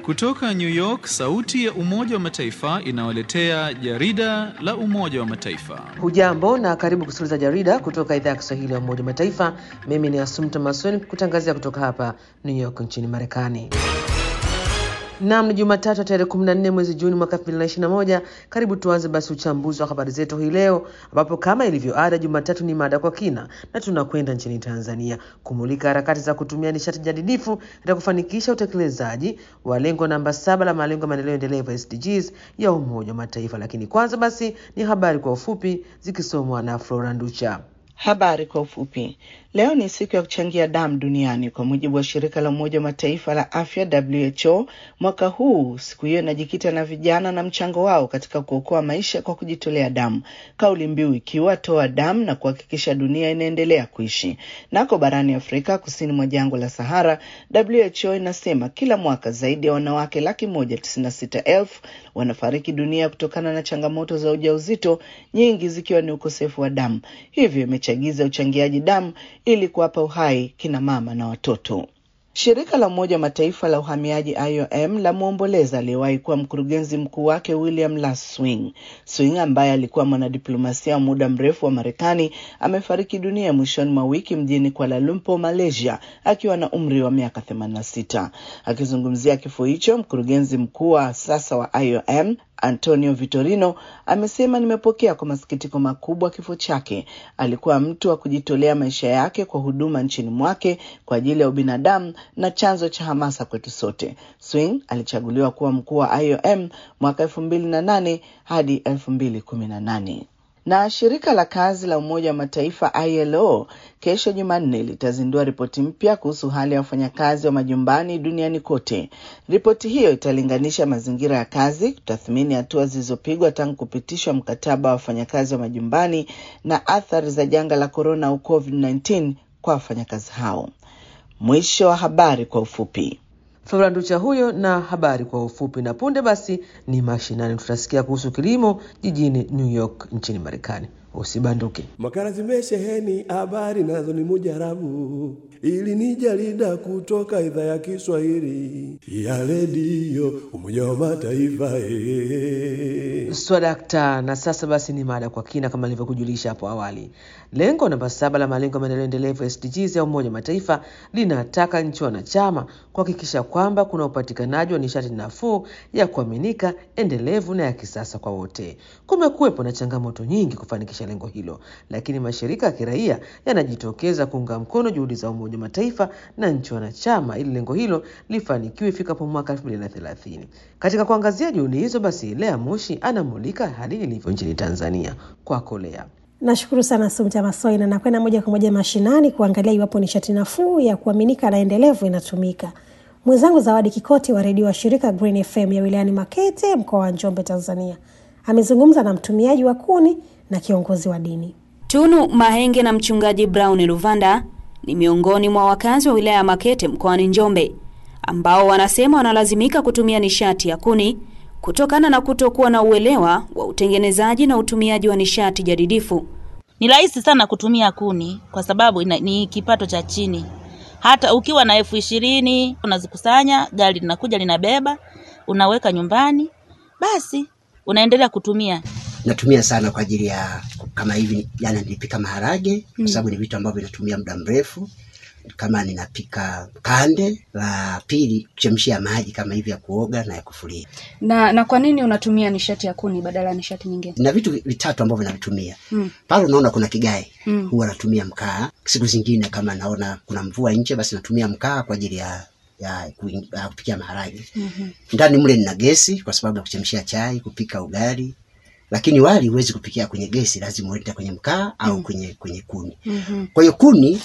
Kutoka New York, sauti ya Umoja wa Mataifa inawaletea jarida la Umoja wa Mataifa. Hujambo na karibu kusikiliza jarida kutoka idhaa ya Kiswahili ya Umoja wa Mataifa. Mimi ni Asumta Masoni kutangazia kutoka hapa New York nchini Marekani. Nam ni Jumatatu tarehe 14 mwezi Juni mwaka 2021. Karibu tuanze basi uchambuzi wa habari zetu hii leo, ambapo kama ilivyo ada, Jumatatu ni mada kwa kina, na tunakwenda nchini Tanzania kumulika harakati za kutumia nishati jadidifu katika kufanikisha utekelezaji wa lengo namba saba la malengo ya maendeleo endelevu SDGs ya Umoja wa Mataifa. Lakini kwanza basi ni habari kwa ufupi zikisomwa na Flora Nducha. Habari kwa ufupi. Leo ni siku ya kuchangia damu duniani kwa mujibu wa shirika la Umoja wa Mataifa la afya WHO. Mwaka huu siku hiyo inajikita na vijana na mchango wao katika kuokoa maisha kwa kujitolea damu, kauli mbiu ikiwa toa damu na kuhakikisha dunia inaendelea kuishi. Nako barani Afrika kusini mwa jangwa la Sahara, WHO inasema kila mwaka zaidi ya wanawake laki moja tisini na sita elfu wanafariki dunia kutokana na changamoto za ujauzito, nyingi zikiwa ni ukosefu wa damu. Hivyo imechagiza uchangiaji damu ili kuwapa uhai kina mama na watoto. Shirika la Umoja wa Mataifa la uhamiaji IOM la mwomboleza aliyewahi kuwa mkurugenzi mkuu wake William Lass Swing. Swing ambaye alikuwa mwanadiplomasia wa muda mrefu wa Marekani amefariki dunia mwishoni mwa wiki mjini Kuala Lumpur, Malaysia, akiwa na umri wa miaka 86. Akizungumzia kifo hicho, mkurugenzi mkuu wa sasa wa IOM Antonio Vitorino amesema, nimepokea kwa masikitiko makubwa kifo chake. Alikuwa mtu wa kujitolea maisha yake kwa huduma nchini mwake kwa ajili ya ubinadamu na chanzo cha hamasa kwetu sote. Swing alichaguliwa kuwa mkuu wa IOM mwaka elfu mbili na nane hadi elfu mbili kumi na nane na shirika la kazi la Umoja wa Mataifa ILO kesho Jumanne litazindua ripoti mpya kuhusu hali ya wafanyakazi wa majumbani duniani kote. Ripoti hiyo italinganisha mazingira ya kazi, kutathmini hatua zilizopigwa tangu kupitishwa mkataba wa wafanyakazi wa majumbani na athari za janga la korona au COVID-19 kwa wafanyakazi hao. Mwisho wa habari kwa ufupi. Flora Nducha huyo na habari kwa ufupi. Na punde basi ni mashinani, tutasikia kuhusu kilimo jijini New York nchini Marekani. Usibanduke. Makala zimesheheni habari nazo ni mujarabu, ili ni jarida kutoka idhaa ya Kiswahili ya redio Umoja wa Mataifa. Ee. Swadakta. Na sasa basi ni mada kwa kina, kama nilivyokujulisha hapo awali. Lengo namba saba la malengo ya maendeleo endelevu SDGs ya Umoja wa Mataifa linataka nchi wanachama kuhakikisha kwamba kuna upatikanaji wa nishati nafuu ya kuaminika, endelevu na ya kisasa kwa wote. Kumekuwepo na changamoto nyingi kufanikisha lengo hilo, lakini mashirika ya kiraia yanajitokeza kuunga mkono juhudi za Umoja wa Mataifa na nchi wanachama ili lengo hilo lifanikiwe ifikapo mwaka 2030. Katika kuangazia juhudi hizo, basi Lea Moshi anamulika hali ilivyo nchini Tanzania. Kwako Lea. Nashukuru sana Sumta Masoi, na nakwenda moja kwa moja mashinani kuangalia iwapo nishati nafuu ya kuaminika na endelevu inatumika. Mwenzangu Zawadi Kikoti wa redio wa shirika Green FM ya wilayani Makete, mkoa wa Njombe, Tanzania, amezungumza na mtumiaji wa kuni na kiongozi wa dini. Tunu Mahenge na mchungaji Brown Luvanda ni miongoni mwa wakazi wa wilaya ya Makete mkoani Njombe ambao wanasema wanalazimika kutumia nishati ya kuni kutokana na kutokuwa na uelewa wa utengenezaji na utumiaji wa nishati jadidifu. Ni rahisi sana kutumia kuni kwa sababu ina, ni kipato cha chini. Hata ukiwa na elfu ishirini unazikusanya, gari linakuja linabeba, unaweka nyumbani, basi unaendelea kutumia. Natumia sana kwa ajili ya kama hivi, jana nilipika maharage kwa sababu ni vitu ambavyo vinatumia muda mrefu kama ninapika kande, la pili kuchemshia maji kama hivi ya kuoga na ya kufulia. Na na kwa nini unatumia nishati ya kuni badala ya nishati nyingine? Na vitu vitatu ambavyo navitumia Mm. pale, unaona kuna kigae Mm. huwa natumia mkaa. Siku zingine kama naona kuna mvua nje, basi natumia mkaa kwa ajili ya ya kuing- ya kupikia maharage. Mhm. Ndani mle nina gesi kwa sababu ya kuchemshia chai, kupika ugali, lakini wali huwezi kupikia kwenye gesi, lazima uende kwenye mkaa au Mm. kwenye kwenye kuni. Mhm. Kwa hiyo kuni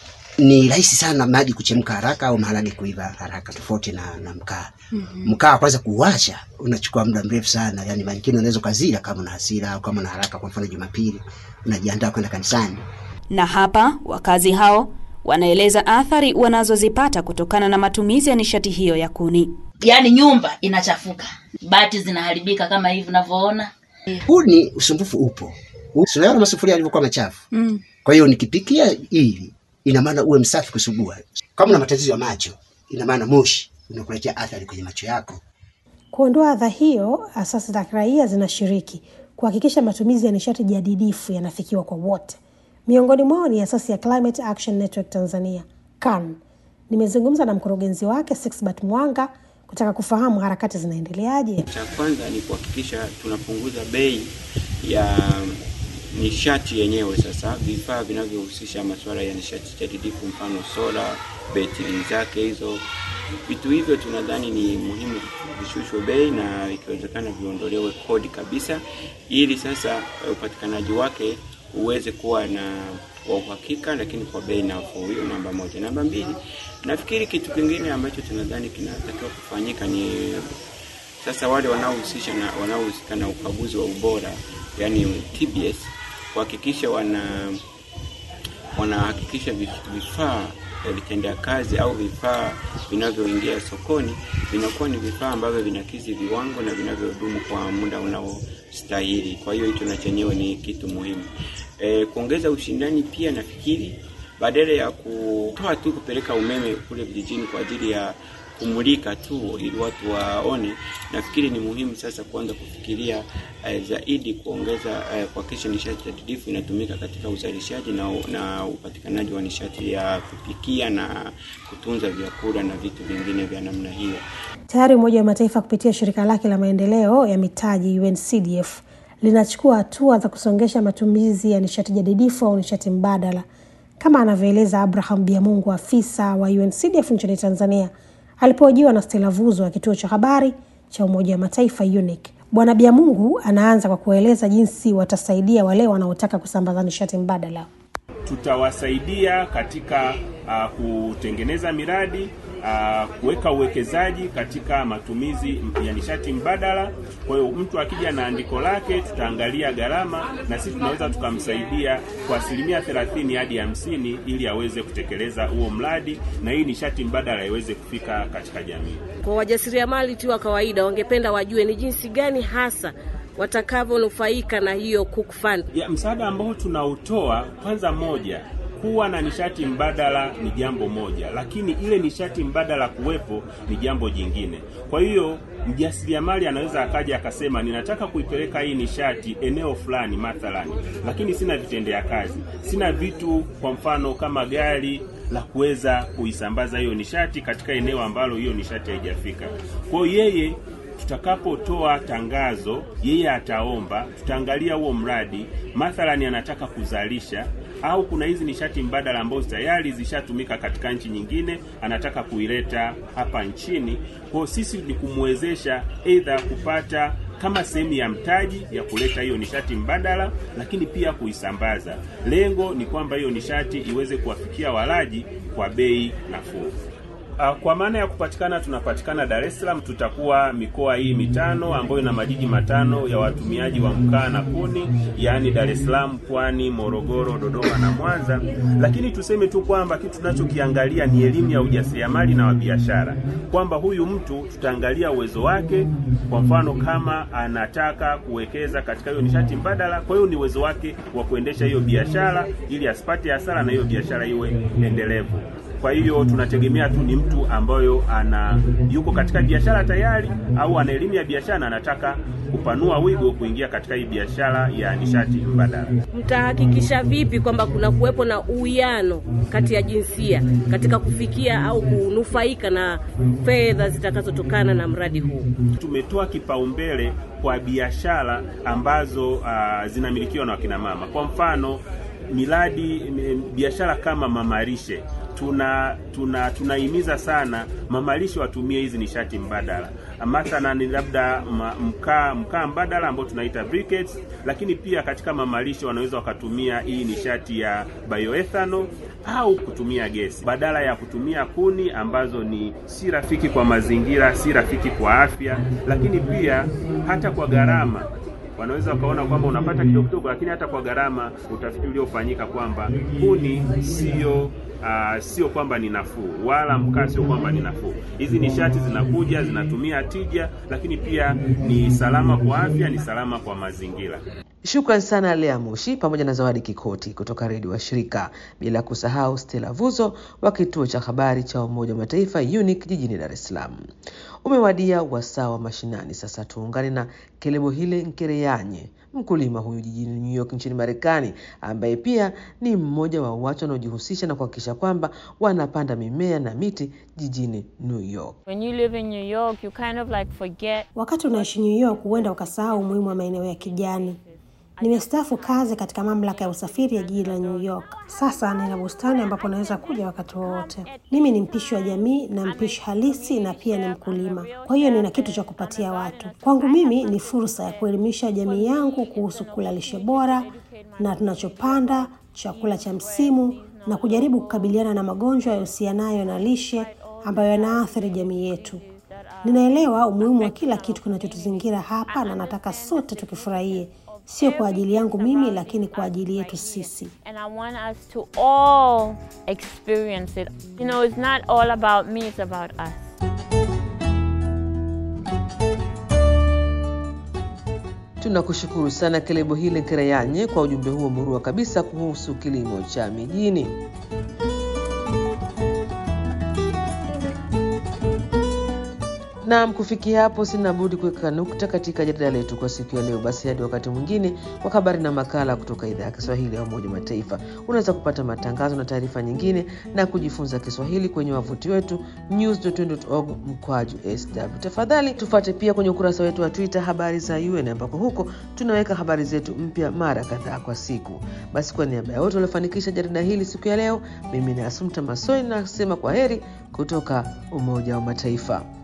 ni rahisi sana maji kuchemka haraka au maharage kuiva haraka, tofauti na, na mkaa. Mhm. Mkaa kwanza kuwasha unachukua muda mrefu sana, yani mangine unaweza ukazila kama una hasira au kama una haraka. Kwa mfano Jumapili unajiandaa kwenda kanisani, Na hapa wakazi hao wanaeleza athari wanazozipata kutokana na matumizi ya nishati hiyo ya kuni. Yaani nyumba inachafuka, bati zinaharibika kama hivi unavyoona. kuni usumbufu upo. Unaona masufuria yalivyokuwa machafu. Mm. Kwa hiyo nikipikia hivi, ina maana uwe msafi kusugua. Kama una matatizo ya macho, ina maana moshi unakuletea athari kwenye macho yako. Kuondoa adha hiyo, asasi za kiraia zinashiriki kuhakikisha matumizi ya nishati jadidifu yanafikiwa kwa wote. Miongoni mwao ni asasi ya Climate Action Network Tanzania, CAN. Nimezungumza na mkurugenzi wake Sixbert Mwanga kutaka kufahamu harakati zinaendeleaje. Cha kwanza ni kuhakikisha tunapunguza bei ya nishati yenyewe. Sasa vifaa vinavyohusisha masuala ya nishati jadidifu, mfano sola, betri zake hizo, vitu hivyo tunadhani ni muhimu vishushwe bei na ikiwezekana viondolewe kodi kabisa, ili sasa upatikanaji wake uweze kuwa na wa uhakika, lakini kwa bei nafuu. Hiyo namba moja. Namba mbili, nafikiri kitu kingine ambacho tunadhani kinatakiwa kufanyika ni sasa wale wanaohusisha na wanaohusika na ukaguzi wa ubora, yani TBS, kuhakikisha wana wanahakikisha vifaa vitendea kazi au vifaa vinavyoingia sokoni vinakuwa ni vifaa ambavyo vinakidhi viwango na vinavyodumu kwa muda unaostahili. Kwa hiyo hicho na chenyewe ni kitu muhimu. E, kuongeza ushindani pia nafikiri badala ya kutoa tu kupeleka umeme kule vijijini kwa ajili ya kumulika tu ili watu waone, nafikiri ni muhimu sasa kuanza kufikiria eh, zaidi kuongeza eh, kuhakikisha nishati jadidifu inatumika katika uzalishaji na, na upatikanaji wa nishati ya kupikia na kutunza vyakula na vitu vingine vya namna hiyo. Tayari Umoja wa Mataifa kupitia shirika lake la maendeleo ya mitaji UNCDF linachukua hatua za kusongesha matumizi ya nishati jadidifu au nishati mbadala, kama anavyoeleza Abraham Biamungu, afisa wa UNCDF nchini Tanzania alipohojiwa na Stella Vuzo wa kituo cha habari cha Umoja wa Mataifa UNIC. Bwana Biamungu anaanza kwa kueleza jinsi watasaidia wale wanaotaka kusambaza nishati mbadala. Tutawasaidia katika uh, kutengeneza miradi uh, kuweka uwekezaji katika matumizi ya nishati mbadala. Kwa hiyo mtu akija na andiko lake, tutaangalia gharama na sisi tunaweza tukamsaidia kwa asilimia 30 hadi hamsini ili aweze kutekeleza huo mradi na hii nishati mbadala iweze kufika katika jamii. Kwa wajasiriamali tu wa kawaida, wangependa wajue ni jinsi gani hasa watakavyonufaika na hiyo Cook Fund. Ya, msaada ambao tunautoa kwanza, moja kuwa na nishati mbadala ni jambo moja, lakini ile nishati mbadala kuwepo ni jambo jingine. Kwa hiyo mjasiriamali anaweza akaja akasema, ninataka kuipeleka hii nishati eneo fulani mathalani, lakini sina vitendea kazi, sina vitu, kwa mfano kama gari la kuweza kuisambaza hiyo nishati katika eneo ambalo hiyo nishati haijafika. Kwa hiyo yeye tutakapotoa tangazo, yeye ataomba, tutaangalia huo mradi, mathalani anataka kuzalisha au kuna hizi nishati mbadala ambazo tayari zishatumika katika nchi nyingine, anataka kuileta hapa nchini. Kwa sisi ni kumwezesha aidha kupata kama sehemu ya mtaji ya kuleta hiyo nishati mbadala, lakini pia kuisambaza. Lengo ni kwamba hiyo nishati iweze kuwafikia walaji kwa bei nafuu. Kwa maana ya kupatikana, tunapatikana Dar es Salaam. Tutakuwa mikoa hii mitano ambayo ina majiji matano ya watumiaji wa mkaa na kuni, yaani Dar es Salaam, Pwani, Morogoro, Dodoma na Mwanza. Lakini tuseme tu kwamba kitu tunachokiangalia ni elimu ya ujasiriamali na wa biashara, kwamba huyu mtu tutaangalia uwezo wake. Kwa mfano, kama anataka kuwekeza katika hiyo nishati mbadala, kwa hiyo ni uwezo wake wa kuendesha hiyo biashara ili asipate hasara na hiyo biashara iwe endelevu. Kwa hiyo tunategemea tu ni mtu ambayo ana yuko katika biashara tayari au ana elimu ya biashara na anataka kupanua wigo kuingia katika hii biashara ya nishati mbadala. Mtahakikisha vipi kwamba kuna kuwepo na uwiano kati ya jinsia katika kufikia au kunufaika na fedha zitakazotokana na mradi huu? Tumetoa kipaumbele kwa biashara ambazo uh, zinamilikiwa na wakina mama. Kwa mfano miradi biashara kama mamalishe tuna tuna tunahimiza sana mamalishe watumie hizi nishati mbadala, mathalan labda mkaa mkaa mbadala ambao tunaita briquettes, lakini pia katika mamalishe wanaweza wakatumia hii nishati ya bioethanol au kutumia gesi badala ya kutumia kuni ambazo ni si rafiki kwa mazingira, si rafiki kwa afya, lakini pia hata kwa gharama wanaweza wakaona kwamba unapata kidogo kidogo, lakini hata kwa gharama, utafiti uliofanyika kwamba kuni sio Uh, sio kwamba ni nafuu wala mkaa sio kwamba ni nafuu. Hizi nishati zinakuja zinatumia tija, lakini pia ni salama kwa afya, ni salama kwa mazingira. Shukran sana Lea Mushi pamoja na Zawadi Kikoti kutoka redio wa shirika, bila kusahau Stella Vuzo wa kituo cha habari cha Umoja wa Mataifa UNIC jijini Dar es Salaam. Umewadia wasaa wa mashinani. Sasa tuungane na Kelebohile Nkereyanye, mkulima huyu jijini New York nchini Marekani, ambaye pia ni mmoja wa watu wanaojihusisha na kuhakikisha kwamba wanapanda mimea na miti jijini New York. When you live in New York, you kind of like forget Wakati unaishi New York, huenda ukasahau umuhimu wa maeneo ya kijani. Nimestaafu kazi katika mamlaka ya usafiri ya jiji la New York. Sasa nina bustani ambapo naweza kuja wakati wowote. Mimi ni mpishi wa jamii na mpishi halisi, na pia ni mkulima, kwa hiyo nina kitu cha kupatia watu. Kwangu mimi ni fursa ya kuelimisha jamii yangu kuhusu kula lishe bora na tunachopanda, chakula cha msimu, na kujaribu kukabiliana na magonjwa yahusianayo na lishe ambayo yanaathiri jamii yetu. Ninaelewa umuhimu wa kila kitu kinachotuzingira hapa na nataka sote tukifurahie, sio kwa ajili yangu mimi, lakini kwa ajili yetu sisi. and I want us to all experience it. You know, it's not all about me, it's about us. Tunakushukuru sana Kelebo Hile Nkereyanye kwa ujumbe huo murua kabisa kuhusu kilimo cha mijini. Naam, kufikia hapo sina budi kuweka nukta katika jarida letu kwa siku ya leo. Basi hadi wakati mwingine kwa habari na makala kutoka idhaa ya Kiswahili ya Umoja wa Mataifa. Unaweza kupata matangazo na taarifa nyingine na kujifunza Kiswahili kwenye wavuti wetu news.org mkwaju sw. Tafadhali tufuate pia kwenye ukurasa wetu wa Twitter habari za UN, ambako huko tunaweka habari zetu mpya mara kadhaa kwa siku. Basi kwa niaba ya wote waliofanikisha jarida hili siku ya leo, mimi ni Asumta Masoi nasema kwa heri kutoka Umoja wa Mataifa.